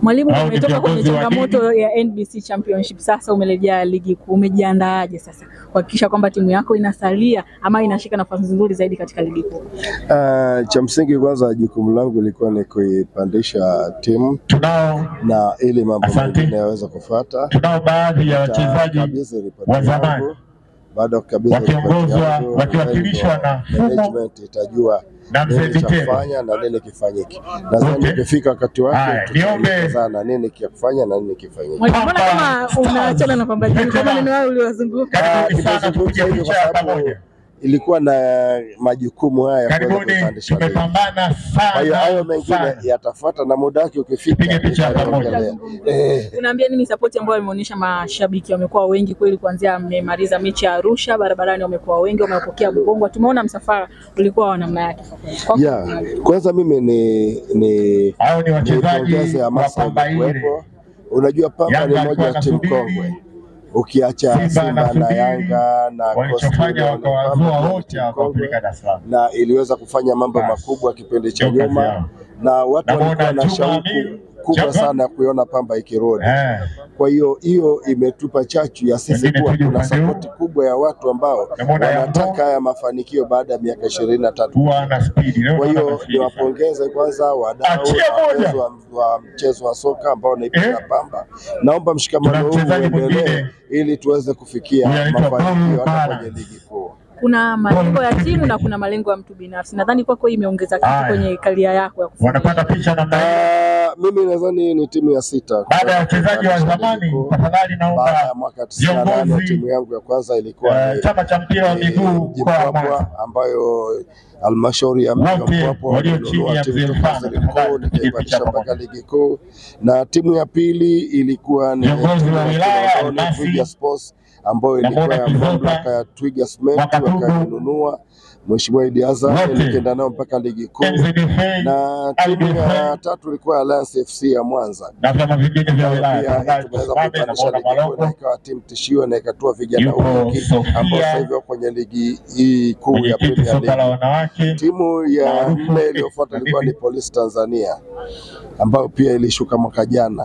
Mwalimu, Hao ni umetoka kwenye viongozi wa changamoto ya NBC Championship, sasa umerejea ligi kuu, umejiandaaje sasa kuhakikisha kwamba timu yako inasalia ama inashika nafasi nzuri zaidi katika ligi kuu? Uh, cha msingi kwanza, jukumu langu lilikuwa ni kuipandisha timu Tunao na ili mambo Asante. mengine yaweze kufuata. tunao baadhi ya wachezaji Nitakabidhi ripoti wa zamani yangu. Baada ya kukabidhi ripoti wakiongozwa yangu, wakiwakilishwa na Fumo management itajua na mzee nini cha Vitero. kufanya na nini kifanyike. Nadhani Okay. ukifika wakati Haya, wake niombe- tutaelezana nini kia kufanya na nini kifanyike. Mwalimu, mbona Pamba kama unaachana na Pamba Jiji kwa Veteran. maneno hayo uliyozunguka? Karibuni sana nimezungumza tupige hivyo picha kwa ya sababu pamoja. ilikuwa na majukumu haya ya kuweza Karibuni, kuipandisha ligi. tumepambana Kwa hiyo hayo sana mengine sana. yatafuata na muda wake ukifika Tupige picha ya pamoja. nitaongelea. Eh. Unaambia nini sapoti ambayo imeonyesha mashabiki wamekuwa wengi kweli, kuanzia mmemaliza mechi ya Arusha, barabarani wamekuwa wengi, wamepokea Bugongwa. Tumeona msafara ulikuwa wa namna yake. Kwako Yeah. unaje? Kwanza mimi ni ni Hao ni wachezaji nipongeze wa hamasa Pamba ile. iliyokuwepo. Unajua Pamba Yanga ni moja alikuwa ya timu anasubiri, kongwe, ukiacha Simba Simba na anasubiri, Yanga na walichofanya Coastal Union, Pamba wakawazua ni wote timu kongwe wakawapeleka Dar es Salaam. na iliweza kufanya mambo Bas. makubwa kipindi cha Ndio kazi nyuma, yao. na watu Namuona walikuwa na Juma shauku Amiri, kubwa Jacob. sana ya kuiona Pamba ikirudi. Eh, Kwa hiyo hiyo imetupa chachu ya sisi Wengine kuwa tuje kuna upande huu. sapoti kubwa ya watu ambao Namuona wanataka Yambo. haya mafanikio baada ya miaka ishirini na tatu. huwa ana spidi leo Kwa naona hiyo ana spidi sana. niwapongeze kwanza wadau Achia na moja. wapenzi wa, wa mchezo wa soka ambao naipenda Eh. Pamba. Naomba mshikamano Tuna huu mchezaji uendelee mwingine. ili tuweze kufikia Huyu anaitwa mafanikio Paul hata Bara. kwenye ligi kuu. Kuna malengo ya timu na kuna malengo ya mtu binafsi. Nadhani kwako hii imeongeza kitu Haya. kwenye karia yako ya kufanya. Wanapata picha namna hiyo. Ah, mimi nadhani ni timu ya sita Baada ya wachezaji wa Kupandisha zamani, ligi kuu. tafadhali Baada ya naomba mwaka 98 viongozi, timu yangu ya kwanza ilikuwa eh, ni chama cha mpira wa miguu mkoa wa Jimpwapwa Mwanza. ambayo halmashauri ya mji wa Wote Mpwapwa walio walinunua chini ya timu mzee toka Mfano, ligi kuu tafadhali tupige nikaipandisha picha mpaka pamoja. ligi kuu, na timu ya pili ilikuwa ni Viongozi timu wa ya wilaya, Kinondoni, Almasi, Twiga Sports ambayo ilikuwa Namuona ya Kizota, mamlaka ya Twiga Cement Wakatubu, wakainunua Mheshimiwa Idi Hassan, wote. nikaenda nao mpaka ligi kuu, NZFA na IDFA, timu ya tatu ilikuwa Alliance FC ya Mwanza na vyama vingine vya ambayo wilaya. pia Tafadhali tumeweza tusimame, kuipandisha namuona ligi kuu na Malongo, ikawa timu tishio na ikatua vijana yupo wengi ambao sasa Sofia, hivi wako kwenye ligi hii kuu ya mwenyekiti Premier soka la League. wanawake. Timu ya Maarufu nne eh, iliyofuata ilikuwa ni Habibi. Police Tanzania ambayo pia ilishuka mwaka jana,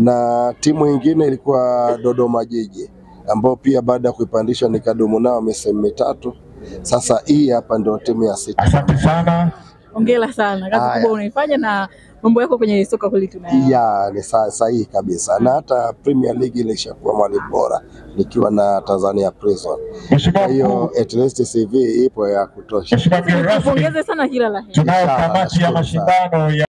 na timu ingine ilikuwa Dodoma Jiji ambao pia baada ya kuipandisha nikadumu nao misimu mitatu. Sasa hii hapa ndio timu ya sita. Asante sana. Hongera sana, kazi Haya. kubwa unaifanya na mambo yako kwenye soka kweli tunayaona. ya ni sa- sahihi kabisa, na hata Premier League ilishakuwa mwalimu bora nikiwa na Tanzania Prison. Mheshimiwa Kwa hiyo Mkuu, at least CV ipo ya kutosha. Mheshimiwa mgeni rasmi, Tupongeze sana kila la heri. tunayo Inshallah, kamati ya nashukuru sana. mashindano ya